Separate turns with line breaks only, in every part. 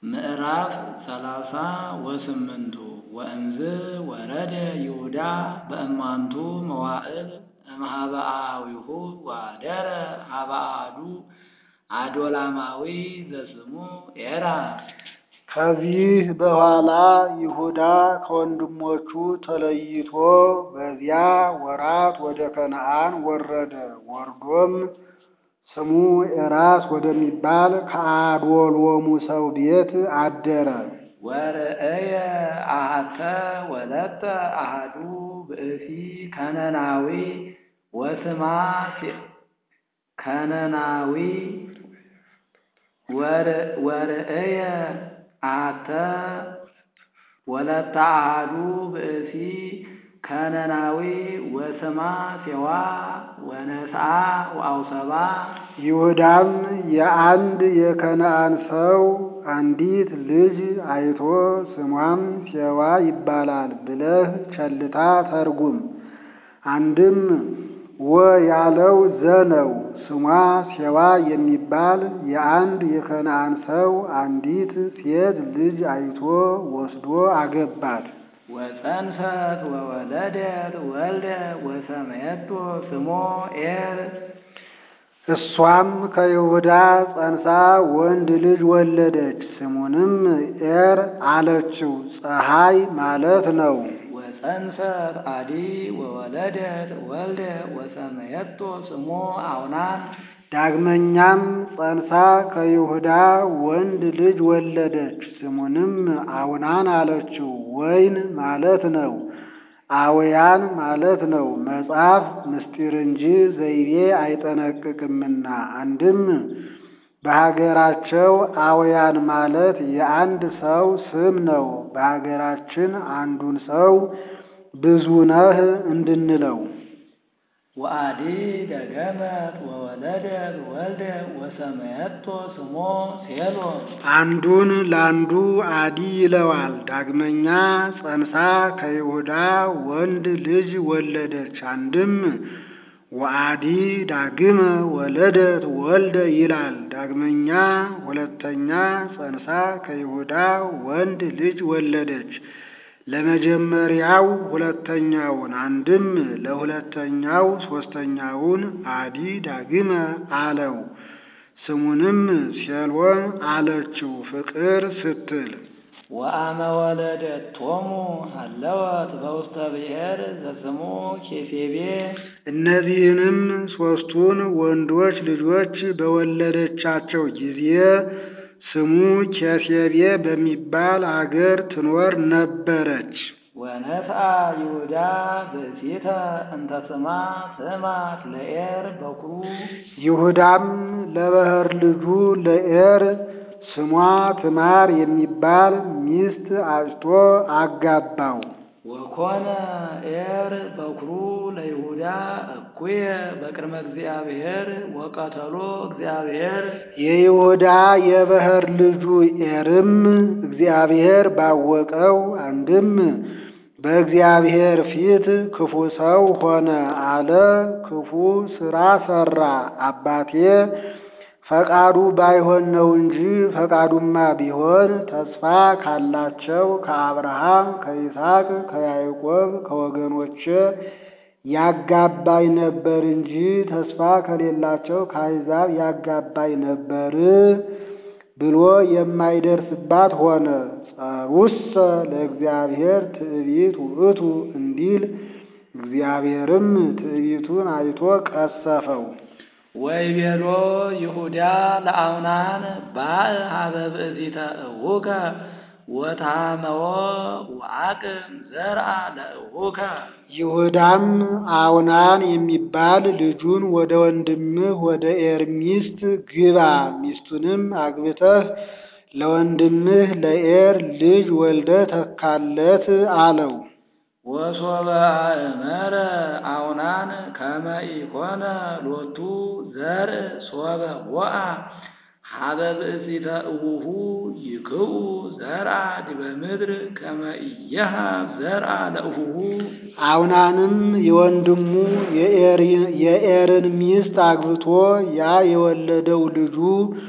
ምዕራፍ ሰላሳ ወስምንቱ ወእምዝ ወረደ ይሁዳ በእማንቱ መዋዕል እምኀበ አኀዊሁ ወአደረ ኀበ አሐዱ አዶላማዊ ዘስሙ ኤራር።
ከዚህ በኋላ ይሁዳ ከወንድሞቹ ተለይቶ በዚያ ወራት ወደ ከነዓን ወረደ። ወርዶም ስሙ ኤራስ ወደሚባል ከአዶሎሙ ሰው ቤት አደረ።
ወርእየ አሐተ ወለተ አሐዱ ብእሲ ከነናዊ ወስማ ከነናዊ ወርእየ አሐተ ወለተ አሐዱ ብእሲ ከነናዊ ወስማ ሴዋ ወነስአ ወአውሰባ።
ይሁዳም የአንድ የከነዓን ሰው አንዲት ልጅ አይቶ ስሟም ሴዋ ይባላል ብለህ ቸልታ ተርጉም። አንድም ወ ያለው ዘ ነው። ስሟ ሴዋ የሚባል የአንድ የከነዓን ሰው አንዲት ሴት ልጅ አይቶ ወስዶ አገባት።
ወፀንሰት ወወለደት ወልደ ወሰመየቶ ስሞ ኤር።
እሷም ከይሁዳ ጸንሳ ወንድ ልጅ ወለደች። ስሙንም ኤር አለችው፣ ፀሐይ ማለት ነው።
ወፀንሰት አዲ ወወለደት ወልደ ወሰመየቶ ስሞ አውናን።
ዳግመኛም ጸንሳ ከይሁዳ ወንድ ልጅ ወለደች። ስሙንም አውናን አለችው፣ ወይን ማለት ነው። አውያን ማለት ነው። መጽሐፍ ምስጢር እንጂ ዘይቤ አይጠነቅቅምና። አንድም በሀገራቸው አውያን ማለት የአንድ ሰው ስም ነው። በሀገራችን አንዱን ሰው ብዙ ነህ እንድንለው።
ወአዲ ደገመት ወወለደት ወልደ ወሰመየቶ ስሞ ሴሎም።
አንዱን ለአንዱ አዲ ይለዋል። ዳግመኛ ጸንሳ ከይሁዳ ወንድ ልጅ ወለደች። አንድም ወአዲ ዳግመ ወለደት ወልደ ይላል። ዳግመኛ ሁለተኛ ጸንሳ ከይሁዳ ወንድ ልጅ ወለደች። ለመጀመሪያው ሁለተኛውን አንድም ለሁለተኛው ሶስተኛውን አዲ ዳግመ አለው። ስሙንም ሴሎም አለችው ፍቅር ስትል።
ወአመ ወለደቶሙ ሀለወት በውስተ ብሔር ዘስሙ ኬሴቤ።
እነዚህንም ሦስቱን ወንዶች ልጆች በወለደቻቸው ጊዜ ስሙ ኬሴቤ በሚባል አገር ትኖር ነበረች።
ወነስአ ይሁዳ ብእሲተ እንተ ስማ ስማት ለኤር በኩሩ።
ይሁዳም ለበኵር ልጁ ለኤር ስሟ ትማር የሚባል ሚስት አጭቶ አጋባው።
ወኮነ ኤር በኵሩ ለይሁዳ እኩየ በቅድመ እግዚአብሔር ወቀተሎ እግዚአብሔር።
የይሁዳ የበኵር ልጁ ኤርም እግዚአብሔር ባወቀው አንድም በእግዚአብሔር ፊት ክፉ ሰው ሆነ አለ። ክፉ ሥራ ሠራ። አባቴ ፈቃዱ ባይሆን ነው እንጂ ፈቃዱማ ቢሆን ተስፋ ካላቸው ከአብርሃም፣ ከይስሐቅ፣ ከያዕቆብ ከወገኖቼ ያጋባኝ ነበር እንጂ ተስፋ ከሌላቸው ከአሕዛብ ያጋባኝ ነበር ብሎ የማይደርስባት ሆነ። ጸሩሰ ለእግዚአብሔር ትዕቢት ውእቱ እንዲል እግዚአብሔርም ትዕቢቱን አይቶ ቀሰፈው።
ወይቤሎ ይሁዳ ለአውናን ባእ ሀበ ብእሲተ እቡከ ወታመዎ ወአቅም ዘርአ ለእቡከ።
ይሁዳም አውናን የሚባል ልጁን ወደ ወንድምህ ወደ ኤር ሚስት ግባ፣ ሚስቱንም አግብተህ ለወንድምህ ለኤር ልጅ ወልደ ተካለት አለው።
ወሶበ አእመረ አውናን ከመ ኢኮነ ሎቱ ዘርእ ሶበ ወአ ሀበ ብእሲተ እቡሁ ይክኡ ዘርአ ዲበ ምድር ከመ ኢየሃብ ዘርአ ለእቡሁ።
አውናንም የወንድሙ የኤርን ሚስት አግብቶ ያ የወለደው ልጁ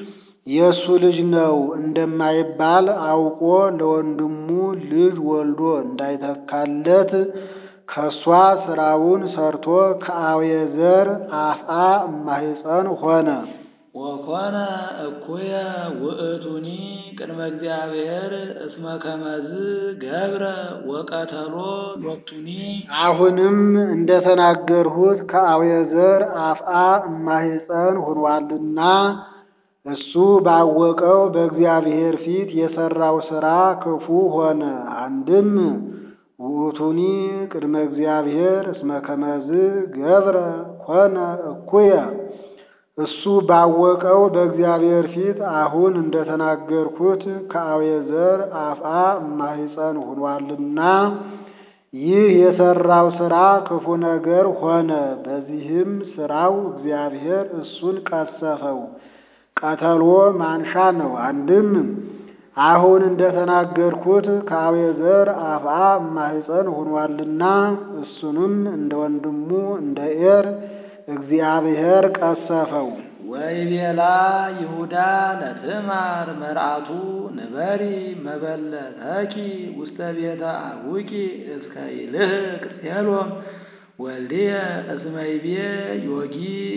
የእሱ ልጅ ነው እንደማይባል አውቆ ለወንድሙ ልጅ ወልዶ እንዳይተካለት ከሷ ስራውን ሰርቶ ከአቤዘር አፍአ እማሕፀን ሆነ።
ወኮነ እኩየ ውእቱኒ ቅድመ እግዚአብሔር እስመ ከመዝ ገብረ ወቀተሎ ሎቱኒ
አሁንም እንደተናገርሁት ከአቤዘር አፍአ እማሕፀን ሆኗልና እሱ ባወቀው በእግዚአብሔር ፊት የሰራው ሥራ ክፉ ሆነ። አንድም ውእቱኒ ቅድመ እግዚአብሔር እስመ ከመዝ ገብረ ኮነ እኩየ እሱ ባወቀው በእግዚአብሔር ፊት አሁን እንደተናገርኩት ከአቤዘር አፍአ እማሕፀን ሆኗልና ይህ የሰራው ሥራ ክፉ ነገር ሆነ። በዚህም ሥራው እግዚአብሔር እሱን ቀሰፈው። ቀተሎ ማንሻ ነው። አንድም አሁን እንደተናገርኩት ከአቤዘር አፍአ እማሕፀን ሆኗልና እሱንም እንደ ወንድሙ እንደ ኤር እግዚአብሔር ቀሰፈው።
ወይቤላ ይሁዳ ለትዕማር መርዓቱ ንበሪ መበለተኪ ውስተ ቤተ አቡኪ እስከ ይልህቅ ሴሎም ወልድየ እስመ ይቤ ዮጊ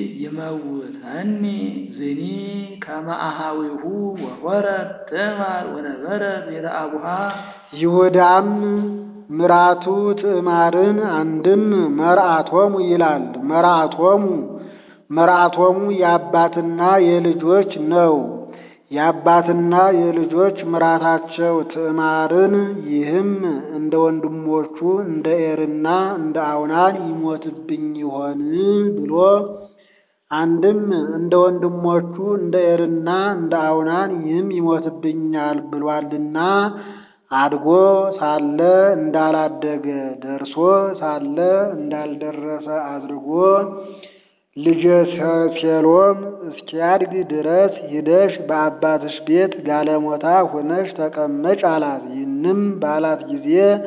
ይመውተኒ ዝኒ ከመ አኀዊሁ ወሖረት ትዕማር ወነበረት ቤተ አቡሃ
ይሁዳም ምራቱ ትዕማርን አንድም መርዓቶሙ ይላል። መርዓቶሙ መርዓቶሙ የአባትና የልጆች ነው። የአባትና የልጆች ምራታቸው ትዕማርን ይህም እንደ ወንድሞቹ እንደ ኤርና እንደ አውናን ይሞትብኝ ይሆን ብሎ አንድም እንደ ወንድሞቹ እንደ ኤርና እንደ አውናን ይህም ይሞትብኛል ብሏልና አድጎ ሳለ እንዳላደገ ደርሶ ሳለ እንዳልደረሰ አድርጎ ልጄ ሴሎም እስኪያድግ ድረስ ሂደሽ በአባትሽ ቤት ጋለሞታ ሆነሽ ተቀመጭ አላት። ይህንም ባላት ጊዜ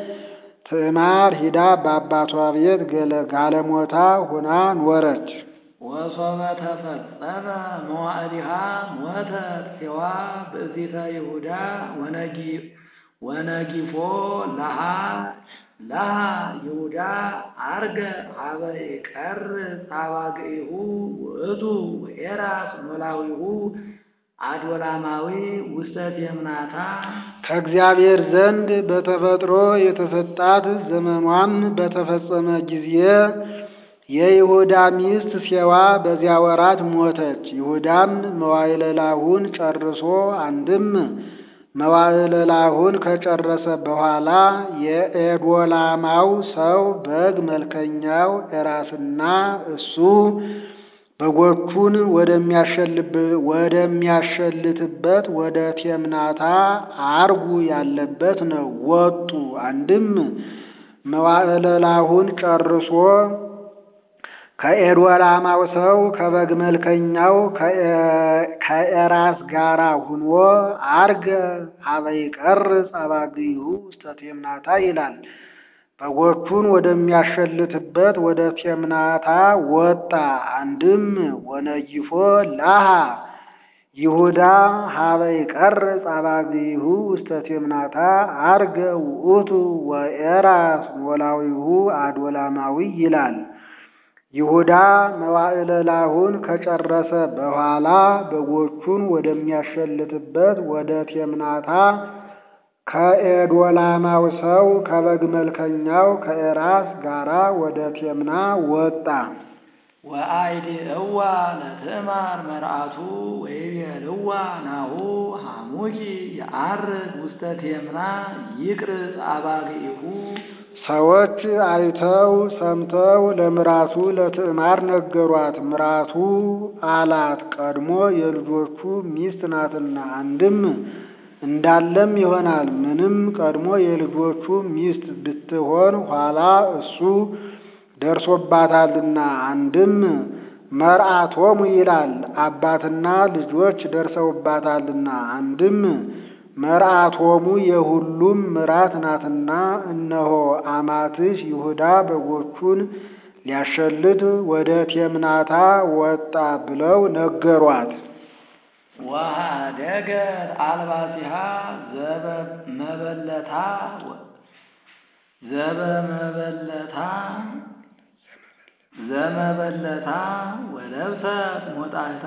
ትዕማር ሂዳ በአባቷ ቤት ጋለሞታ ሆና ኖረች።
ወሶበ ተፈጸመ መዋዕሊሃ ሞተት ሴዋ ብእሲተ ይሁዳ ወነጊ ወነጊፎ ለሃ ለሃ ይሁዳ አርገ ሀበ ይቀርጽ አባግዒሁ ውእቱ ወኤራስ ኖላዊሁ አዶላማዊ ውስተ ቴምናታ
ከእግዚአብሔር ዘንድ በተፈጥሮ የተሰጣት ዘመኗም በተፈጸመ ጊዜ የይሁዳ ሚስት ሴዋ በዚያ ወራት ሞተች። ይሁዳም መዋዕለ ላሁን ጨርሶ አንድም መዋዕለ ላሁን ከጨረሰ በኋላ የኤዶላማው ሰው በግ መልከኛው ኤራስና እሱ በጎቹን ወደሚያሸልትበት ወደ ቴምናታ አርጉ ያለበት ነው ወጡ። አንድም መዋዕለ ላሁን ጨርሶ ከኤዶላማው ሰው ከበግ መልከኛው ከኤራስ ጋራ ሁኖ አርገ ሀበ ይቀርጽ አባግዒሁ ውስተ ቴምናታ ይላል። በጎቹን ወደሚያሸልትበት ወደ ቴምናታ ወጣ። አንድም ወነጊፎ ላሃ ይሁዳ ሀበ ይቀርጽ አባግዒሁ ውስተ ቴምናታ አርገ ውእቱ ወኤራስ ኖላዊሁ አዶላማዊ ይላል። ይሁዳ መዋዕለ ላሁን ከጨረሰ በኋላ በጎቹን ወደሚያሸልትበት ወደ ቴምናታ ከኤዶላማው ሰው ከበግ መልከኛው ከኤራስ ጋራ ወደ ቴምና ወጣ።
ወአይዲ እዋ ለትዕማር መርዓቱ ወይቤልዋ ናሁ ሐሙኪ የዐርግ ውስተ ቴምና ይቅርጽ አባግዒሁ
ሰዎች አይተው ሰምተው ለምራቱ ለትዕማር ነገሯት። ምራቱ አላት ቀድሞ የልጆቹ ሚስት ናትና። አንድም እንዳለም ይሆናል ምንም ቀድሞ የልጆቹ ሚስት ብትሆን ኋላ እሱ ደርሶባታልና። አንድም መርዓቶሙ ይላል አባትና ልጆች ደርሰውባታልና። አንድም መርዓቶሙ የሁሉም ምራት ናትና። እነሆ አማትሽ ይሁዳ በጎቹን ሊያሸልት ወደ ቴምናታ ወጣ ብለው ነገሯት።
ወኀደገት አልባሲሃ ዘበመበለታ ዘበመበለታ ዘመበለታ ወለብሰት ሞጣታ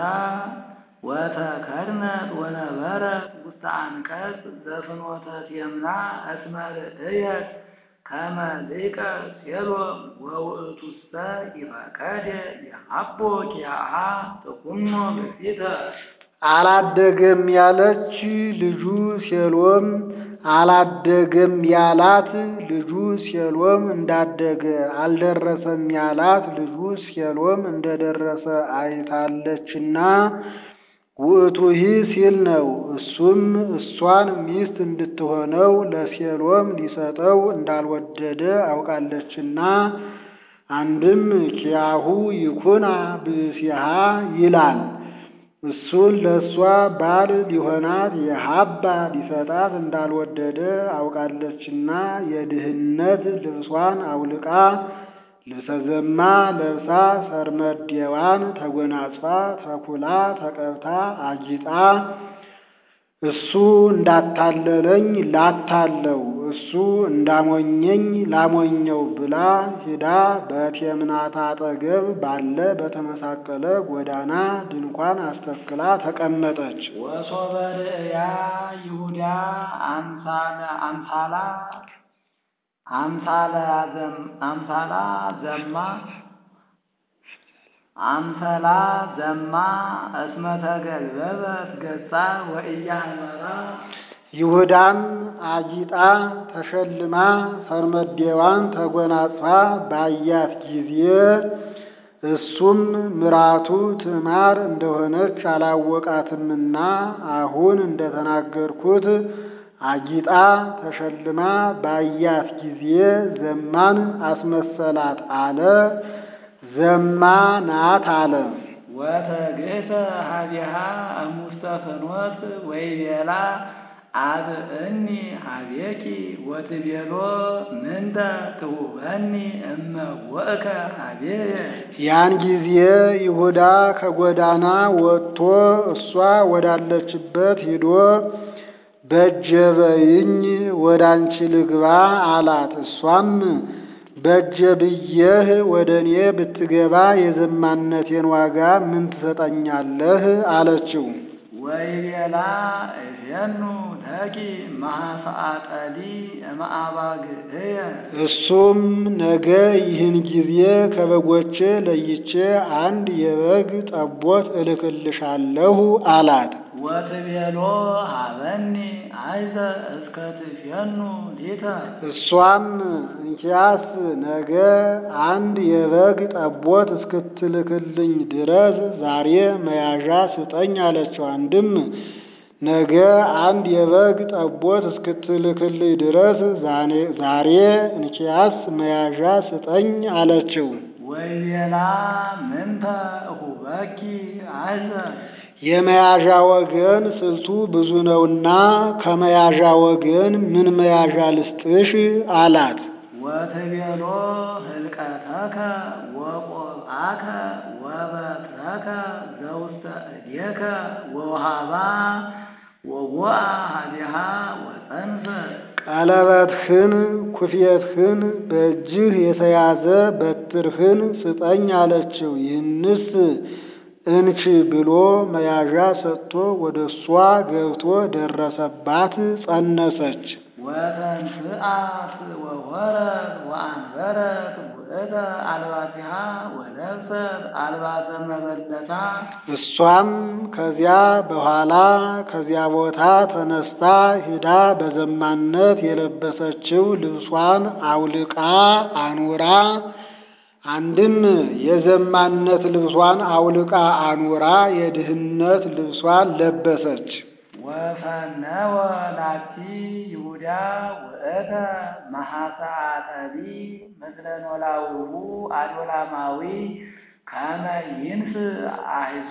ወተከድነት ወነበረት ውስተ አንቀጽ ዘፍኖተ ቴምና እስመ ርእየት ከመ ሊቀ ሴሎም ወውእቱሰ ይፈቀደ የሀቦ ኪያሃ ጥኩኖ በፊተ
አላደገም ያለች ልጁ ሴሎም አላደገም ያላት ልጁ ሴሎም እንዳደገ አልደረሰም ያላት ልጁ ሴሎም እንደደረሰ አይታለችና ውእቱሂ ሲል ነው። እሱም እሷን ሚስት እንድትሆነው ለሴሎም ሊሰጠው እንዳልወደደ አውቃለችና አንድም ኪያሁ ይኩና ብእሲሃ ይላል። እሱን ለእሷ ባል ሊሆናት የሀባ ሊሰጣት እንዳልወደደ አውቃለችና የድህነት ልብሷን አውልቃ ልብሰ ዘማ ለብሳ ሰርመዴዋን ተጎናጽፋ ተኩላ ተቀብታ አጊጣ እሱ እንዳታለለኝ ላታለው እሱ እንዳሞኘኝ ላሞኘው ብላ ሂዳ በቴምናታ አጠገብ ባለ በተመሳቀለ ጎዳና ድንኳን አስተክላ ተቀመጠች።
ወሶበ ርእያ ይሁዳ አምሳለ አምሳላ አምሳላ አምሳላ ዘማ አምሰላ ዘማ እስመ ተገልበበት ገጻ ወኢያእመራ
ይሁዳም አጊጣ ተሸልማ ፈርመዴዋን ተጎናጽፋ ባያት ጊዜ እሱም ምራቱ ትዕማር እንደሆነች አላወቃትምና አሁን እንደተናገርኩት አጊጣ ተሸልማ ባያት ጊዜ ዘማን አስመሰላት አለ። ዘማ ናት አለ።
ወተግእተ ሀቢሃ እሙስተ ፍኖት ወይቤላ አብእኒ ሀቤኪ ወትቤሎ ምንተ ትሁበኒ እመ ወእከ ሀቤየ
ያን ጊዜ ይሁዳ ከጎዳና ወጥቶ እሷ ወዳለችበት ሂዶ በጀበይኝ ወደ አንቺ ልግባ አላት። እሷም በጀ ብዬህ ወደ እኔ ብትገባ የዘማነቴን ዋጋ ምን ትሰጠኛለህ? አለችው።
ወይቤላ እፌኑ ለኪ መሐሰአጠሊ እምአባግዕየ
እሱም ነገ ይህን ጊዜ ከበጎቼ ለይቼ አንድ የበግ ጠቦት እልክልሻለሁ አላት።
ወትቤሎ ሀበኒ አይዘ እስከ ትፌኑ ሊተ
እሷም እንኪያስ ነገ አንድ የበግ ጠቦት እስክትልክልኝ ድረስ ዛሬ መያዣ ስጠኝ አለችው። አንድም ነገ አንድ የበግ ጠቦት እስክትልክልኝ ድረስ ዛሬ እንኪያስ መያዣ ስጠኝ አለችው።
ወይቤላ ምንተ እሁበኪ አይዘ
የመያዣ ወገን ስልቱ ብዙ ነውና ከመያዣ ወገን ምን መያዣ ልስጥሽ አላት።
ወትቤሎ ህልቀተከ ወቆብአከ ወበትረከ ዘውስተ እዴከ ወውሃባ ወቦአ ሀቢሃ ወፀንፈ
ቀለበትህን፣ ኩፌትህን፣ በእጅህ የተያዘ በትርህን ስጠኝ አለችው። ይህንስ እንቺ ብሎ መያዣ ሰጥቶ ወደ እሷ ገብቶ ደረሰባት፣ ጸነሰች።
ወተንስአት ወወረት ወአንበረት ውእተ አልባሲሃ ወለብሰት አልባሰ መበለታ
እሷም ከዚያ በኋላ ከዚያ ቦታ ተነስታ ሂዳ በዘማነት የለበሰችው ልብሷን አውልቃ አኑራ አንድም የዘማነት ልብሷን አውልቃ አኑራ የድህነት ልብሷን ለበሰች።
ወፈነወ ላቲ ይሁዳ ውእተ መሐሰአጠሊ ምስለ ኖላዊሁ አዶላማዊ ከመ ይንስ አሕዞ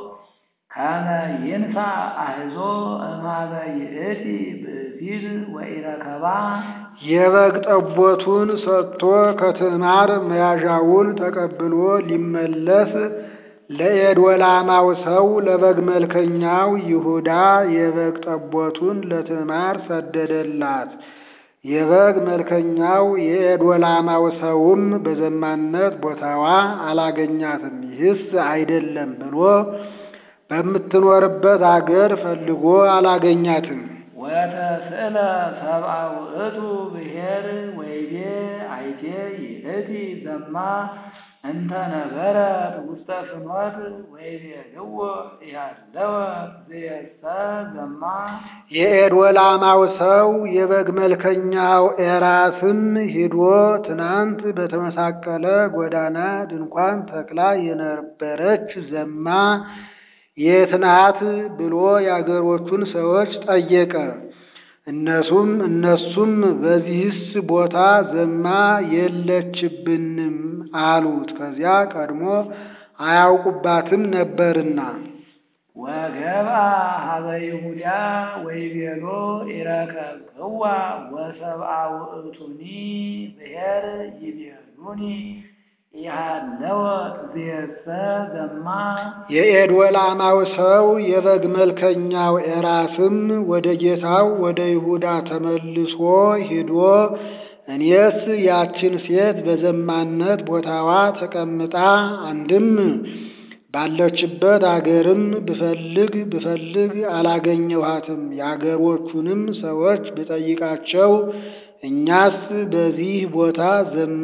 ከመ ይንሳ አሕዞ እማበ ይእቲ ብእሲት ወኢረከባ
የበግ ጠቦቱን ሰጥቶ ከትዕማር መያዣውን ተቀብሎ ሊመለስ ለኤዶላማው ሰው ለበግ መልከኛው ይሁዳ የበግ ጠቦቱን ለትዕማር ሰደደላት። የበግ መልከኛው የኤዶላማው ሰውም በዘማነት ቦታዋ አላገኛትም። ይህስ አይደለም ብሎ በምትኖርበት አገር ፈልጎ አላገኛትም።
ወተስእለ ሰብአ ውእቱ ብሔር ወይቤ አይቴ ይእቲ ዘማ እንተ ነበረት ውስተ ፍኖት ወይቤልዎ ያለወ ዝየሰ ዘማ
የኤዶላማው ሰው የበግ መልከኛው ኤራስም ሂዶ ትናንት በተመሳቀለ ጎዳና ድንኳን ተክላ የነበረች ዘማ የት ናት ብሎ የአገሮቹን ሰዎች ጠየቀ። እነሱም እነሱም በዚህስ ቦታ ዘማ የለችብንም አሉት። ከዚያ ቀድሞ አያውቁባትም ነበርና።
ወገብአ ሀበ ይሁዳ ወይቤሎ ኢረከብክዋ ወሰብአ ውእቱኒ ብሔር ይቤሉኒ ኢሃለወት ዝየሰ ዘማ
የኤዶላማው ሰው የበግ መልከኛው ኤራስም ወደ ጌታው ወደ ይሁዳ ተመልሶ ሂዶ እኔስ ያችን ሴት በዘማነት ቦታዋ ተቀምጣ አንድም ባለችበት አገርም ብፈልግ ብፈልግ አላገኘኋትም። የአገሮቹንም ሰዎች ብጠይቃቸው እኛስ በዚህ ቦታ ዘማ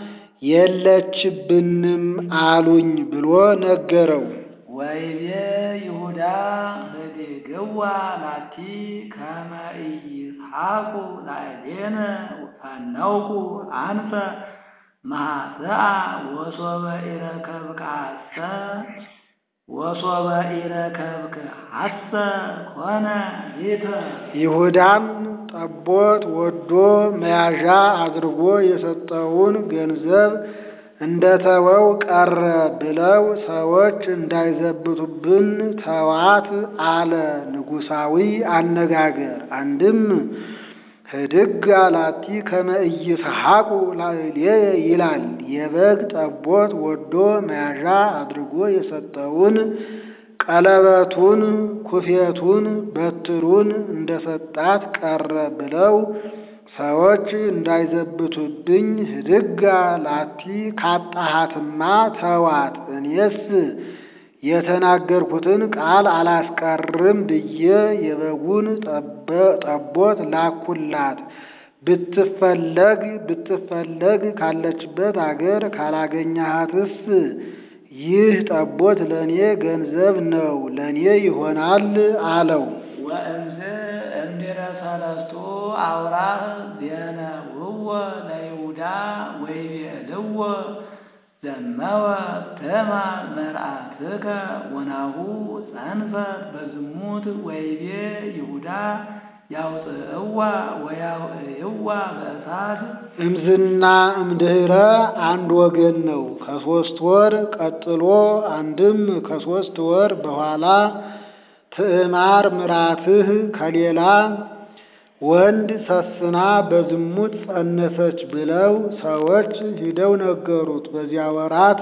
የለችብንም አሉኝ ብሎ ነገረው።
ወይቤ ይሁዳ ህድግዋ ላቲ ከመ ኢይስሐቁ ላዕሌነ ፈነውኩ አንፈ ማኅፀአ ወሶበ ኢረከብከ ወሶበ ኢረከብከ ሐሰ ኮነ ሊተ
ይሁዳም ጠቦት ወዶ መያዣ አድርጎ የሰጠውን ገንዘብ እንደተወው ቀረ ብለው ሰዎች እንዳይዘብቱብን ተዋት አለ። ንጉሣዊ አነጋገር አንድም ህድግ አላቲ ከመ ኢይስሐቁ ላዕሌየ ይላል። የበግ ጠቦት ወዶ መያዣ አድርጎ የሰጠውን ቀለበቱን፣ ኩፌቱን፣ በትሩን እንደሰጣት ቀረ ብለው ሰዎች እንዳይዘብቱብኝ ህድግ ላቲ ካጣሃትማ ተዋት፣ እኔስ የተናገርኩትን ቃል አላስቀርም ብዬ የበጉን ጠቦት ላኩላት። ብትፈለግ ብትፈለግ ካለችበት አገር ካላገኘሃትስ ይህ ጠቦት ለእኔ ገንዘብ ነው፣ ለእኔ ይሆናል አለው።
ወእንዝ እምድረ ሰለስቱ አውራህ ዜነውዎ ለይሁዳ ወይቤልዎ ዘመወ ትዕማር መርአትከ ወናሁ ጸንፈት በዝሙት ወይቤ ይሁዳ ያውፅእዋ ወያውዕይዋ በእሳት
እምዝና እምድህረ አንድ ወገን ነው። ከሶስት ወር ቀጥሎ አንድም ከሶስት ወር በኋላ ትዕማር ምራትህ ከሌላ ወንድ ሰስና በዝሙት ጸነሰች ብለው ሰዎች ሂደው ነገሩት። በዚያ ወራት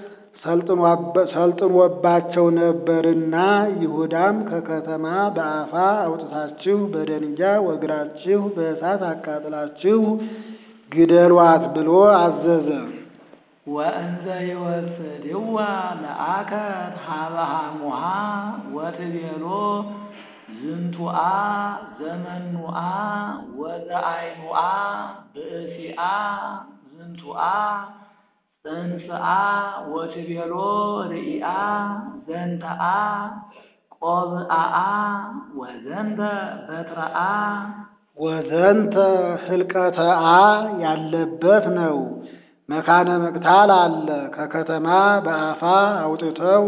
ሰልጥኖባቸው ነበርና ይሁዳም ከከተማ በአፋ አውጥታችሁ በደንጊያ ወግራችሁ በእሳት አቃጥላችሁ ግደሏት ብሎ አዘዘ።
ወእንዘ ይወስድዋ ለአከት ሀበ ሐሙሃ ወትቤሎ ዝንቱአ ዘመኑአ ወዘአይኑአ ብእሲአ ዝንቱአ ጽንስአ ወትቤሎ ርኢአ ዘንተአ ቆብአአ ወዘንተ በትረአ
ወዘንተ ህልቀተአ ያለበት ነው። መካነ መቅታል አለ። ከከተማ በአፋ አውጥተው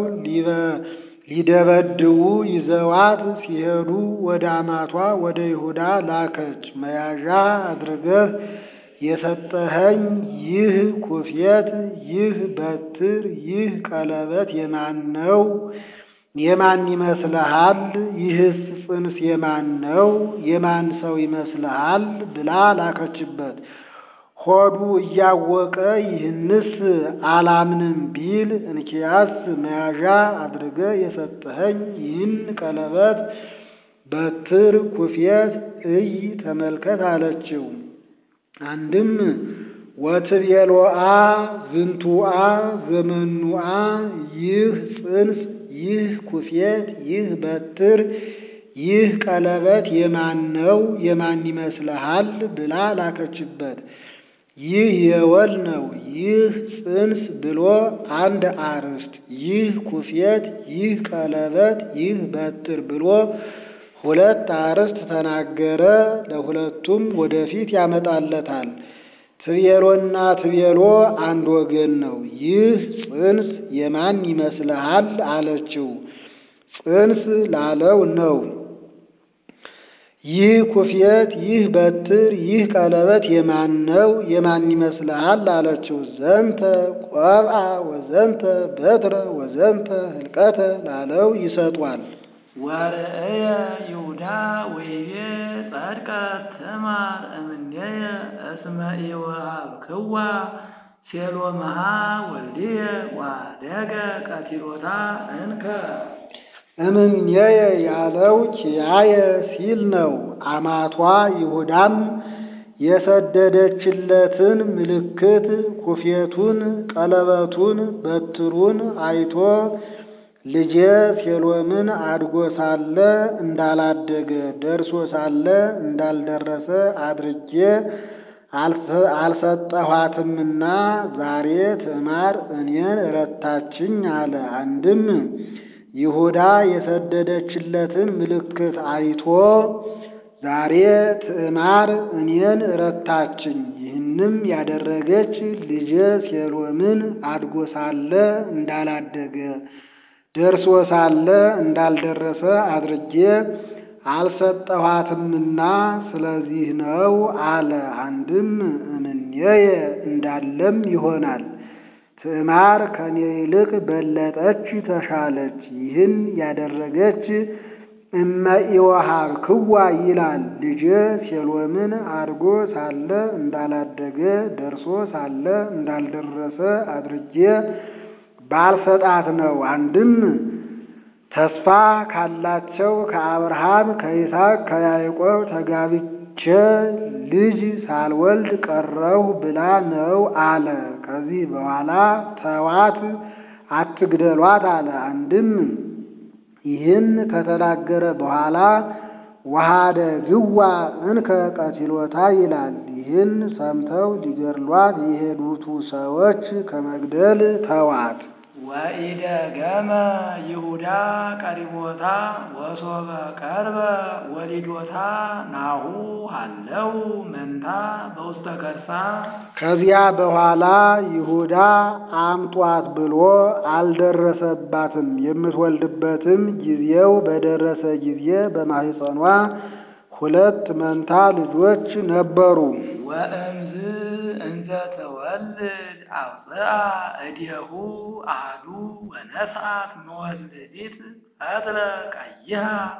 ሊደበድቡ ይዘዋት ሲሄዱ ወደ አማቷ ወደ ይሁዳ ላከች። መያዣ አድርገህ የሰጠኸኝ ይህ ኩፌት፣ ይህ በትር፣ ይህ ቀለበት የማን ነው? የማን ይመስልሃል? ይህስ ጽንስ የማን ነው? የማን ሰው ይመስልሃል? ብላ ላከችበት። ሆዱ እያወቀ ይህንስ አላምንም ቢል እንኪያስ መያዣ አድርገ የሰጠኸኝ ይህን ቀለበት በትር ኩፌት እይ ተመልከት አለችው። አንድም ወትቤሎአ ዝንቱአ ዘመኑአ ይህ ጽንስ ይህ ኩፌት ይህ በትር ይህ ቀለበት የማን ነው? የማን ይመስልሃል? ብላ ላከችበት። ይህ የወል ነው። ይህ ጽንስ ብሎ አንድ አርዕስት፣ ይህ ኩፌት፣ ይህ ቀለበት፣ ይህ በትር ብሎ ሁለት አርዕስት ተናገረ። ለሁለቱም ወደፊት ያመጣለታል። ትቤሎና ትቤሎ አንድ ወገን ነው። ይህ ጽንስ የማን ይመስልሃል አለችው። ጽንስ ላለው ነው። ይህ ኩፌት፣ ይህ በትር፣ ይህ ቀለበት የማን ነው? የማን ይመስልሃል አለችው። ዘንተ ቆብአ ወዘንተ በትረ ወዘንተ ህልቀተ ላለው ይሰጧል።
ወርእየ ይሁዳ ወይቤ ጸድቀ ትማር እምኔየ እስመ ኢወሃብክዋ ሴሎምሃ ወልድየ ዋደገ ቀቲሎታ እንከ
እምኔየ ያለው ኪያየ ሲል ነው። አማቷ ይሁዳም የሰደደችለትን ምልክት ኩፌቱን፣ ቀለበቱን፣ በትሩን አይቶ ልጄ ሴሎምን አድጎ ሳለ እንዳላደገ ደርሶ ሳለ እንዳልደረሰ አድርጌ አልሰጠኋትምና ዛሬ ትዕማር እኔን ረታችኝ አለ። አንድም ይሁዳ የሰደደችለትን ምልክት አይቶ ዛሬ ትዕማር እኔን ረታችኝ፣ ይህንም ያደረገች ልጄ ሴሎምን አድጎ ሳለ እንዳላደገ ደርሶ ሳለ እንዳልደረሰ አድርጌ አልሰጠኋትምና ስለዚህ ነው አለ። አንድም እምኔየ እንዳለም ይሆናል። ትዕማር ከኔ ይልቅ በለጠች፣ ተሻለች። ይህን ያደረገች እመ ኢወሃብክዋ ይላል። ልጄ ሴሎምን አድጎ ሳለ እንዳላደገ ደርሶ ሳለ እንዳልደረሰ አድርጌ ባልሰጣት ነው። አንድም ተስፋ ካላቸው ከአብርሃም ከይስሐቅ ከያዕቆብ ተጋብቼ ልጅ ሳልወልድ ቀረሁ ብላ ነው አለ። ከዚህ በኋላ ተዋት አትግደሏት አለ። አንድም ይህን ከተናገረ በኋላ ወሃደ ግዋ እንከ ቀቲሎታ ይላል። ይህን ሰምተው ሊገድሏት የሄዱቱ ሰዎች ከመግደል ተዋት።
ወኢደገመ ይሁዳ ቀሪቦታ ወሶበ ቀርበ ወሊዶታ ናሁ አለው መንታ በውስተ ከርሳ።
ከዚያ በኋላ ይሁዳ አምጧት ብሎ አልደረሰባትም። የምትወልድበትም ጊዜው በደረሰ ጊዜ በማኅፀኗ ሁለት መንታ ልጆች ነበሩ።
ወእምዝ እንዘ ተወልድ አውፅአ እዴሁ አሐዱ ወነስአት መወልዲት ፈትለ ቀይሃ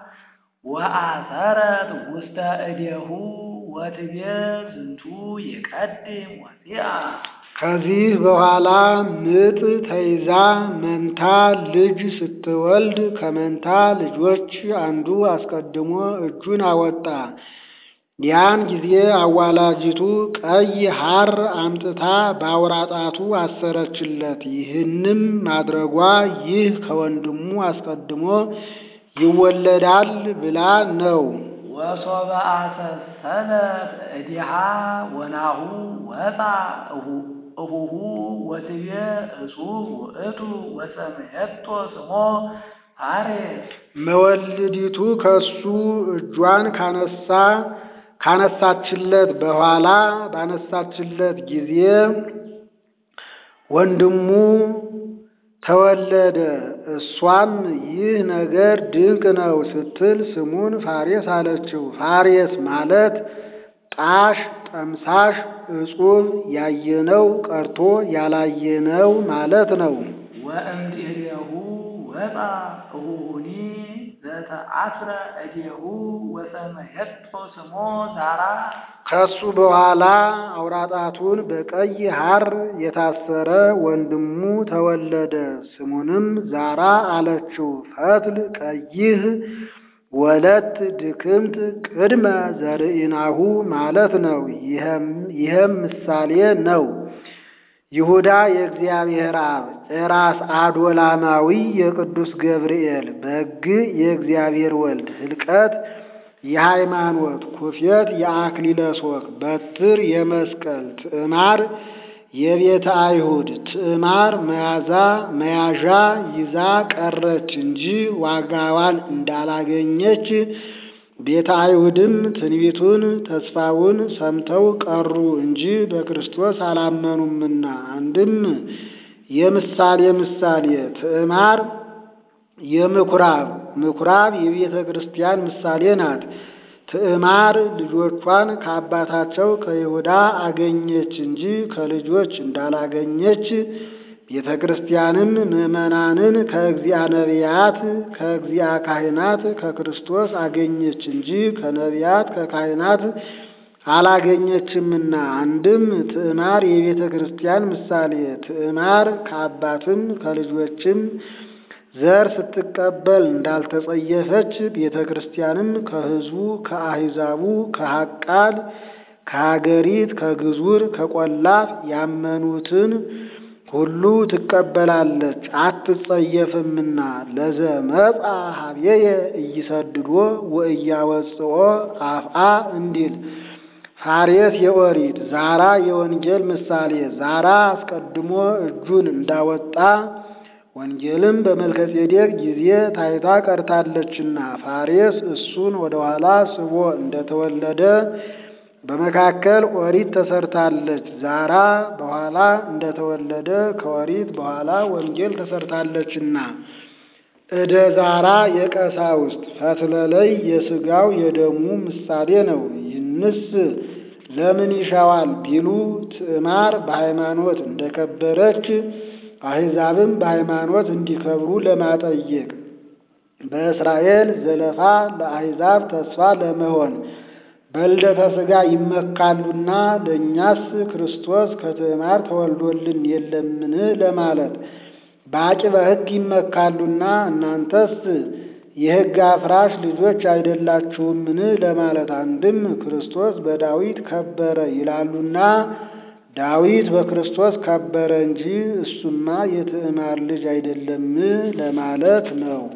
ወአሰረት ውስተ እዴሁ ወትቤ ዝንቱ ይቀድም ወፂአ።
ከዚህ በኋላ ምጥ ተይዛ መንታ ልጅ ስትወልድ ከመንታ ልጆች አንዱ አስቀድሞ እጁን አወጣ። ያን ጊዜ አዋላጂቱ ቀይ ሐር አምጥታ በአውራጣቱ አሰረችለት። ይህንም ማድረጓ ይህ ከወንድሙ አስቀድሞ ይወለዳል ብላ ነው።
ወሶበ አሰሰለት እዲሃ ወናሁ ወፃ እሁሁ ወትቤ እጹብ ውእቱ ወሰምየቶ ስሞ ፋሬስ።
መወልዲቱ ከሱ እጇን ካነሳ ካነሳችለት በኋላ ባነሳችለት ጊዜ ወንድሙ ተወለደ። እሷም ይህ ነገር ድንቅ ነው ስትል ስሙን ፋሬስ አለችው። ፋሬስ ማለት ጣሽ፣ ጠምሳሽ፣ እጹብ ያየነው ቀርቶ ያላየነው ማለት ነው።
ወእምድኅሬሁ ወፃ እሁሁኒ ዘተአስረ እዴሁ ወሰመየቶ ስሞ ዛራ።
ከሱ በኋላ አውራጣቱን በቀይ ሐር የታሰረ ወንድሙ ተወለደ። ስሙንም ዛራ አለችው። ፈትል ቀይህ ወለት ድክምት ቅድመ ዘርኢናሁ ማለት ነው። ይህም ምሳሌ ነው። ይሁዳ የእግዚአብሔር አብ፣ ኤራስ አዶላማዊ የቅዱስ ገብርኤል፣ በግ የእግዚአብሔር ወልድ፣ ሕልቀት የሃይማኖት፣ ኩፌት የአክሊለ ሦክ፣ በትር የመስቀል፣ ትዕማር የቤተ አይሁድ ትዕማር መያዛ መያዣ ይዛ ቀረች እንጂ ዋጋዋን እንዳላገኘች ቤተ አይሁድም ትንቢቱን ተስፋውን ሰምተው ቀሩ እንጂ በክርስቶስ አላመኑምና። አንድም የምሳሌ ምሳሌ ትዕማር የምኩራብ ምኩራብ የቤተ ክርስቲያን ምሳሌ ናት። ትዕማር ልጆቿን ከአባታቸው ከይሁዳ አገኘች እንጂ ከልጆች እንዳላገኘች ቤተ ክርስቲያንም ምዕመናንን ከእግዚአ ነቢያት ከእግዚአ ካህናት ከክርስቶስ አገኘች እንጂ ከነቢያት ከካህናት አላገኘችምና። አንድም ትዕማር የቤተ ክርስቲያን ምሳሌ ትዕማር ከአባትም ከልጆችም ዘር ስትቀበል እንዳልተጸየፈች ቤተ ክርስቲያንም ከሕዝቡ ከአሕዛቡ ከሐቃል ከሀገሪት ከግዙር ከቈላፍ ያመኑትን ሁሉ ትቀበላለች አትጸየፍምና። ለዘመጻ ሀቤየ እይሰድዶ ወእያወጽኦ አፍአ እንዲል ፋሬስ የኦሪት ዛራ የወንጌል ምሳሌ ዛራ አስቀድሞ እጁን እንዳወጣ ወንጌልም በመልከጼዴቅ ጊዜ ታይታ ቀርታለችና ፋሬስ እሱን ወደ ኋላ ስቦ እንደተወለደ በመካከል ኦሪት ተሰርታለች። ዛራ በኋላ እንደተወለደ ከኦሪት በኋላ ወንጌል ተሰርታለችና። እደ ዛራ የቀሳውስት ፈትለለይ የሥጋው የደሙ ምሳሌ ነው። ይህንስ ለምን ይሻዋል ቢሉ ትዕማር በሃይማኖት እንደከበረች አሕዛብም በሃይማኖት እንዲከብሩ ለማጠየቅ በእስራኤል ዘለፋ ለአሕዛብ ተስፋ ለመሆን በልደተ ሥጋ ይመካሉና ለእኛስ ክርስቶስ ከትዕማር ተወልዶልን የለምን ለማለት በአቂበ ሕግ ይመካሉና እናንተስ የሕግ አፍራሽ ልጆች አይደላችሁምን ለማለት አንድም ክርስቶስ በዳዊት ከበረ ይላሉና ዳዊት በክርስቶስ ከበረ እንጂ እሱማ የትዕማር ልጅ አይደለም ለማለት ነው።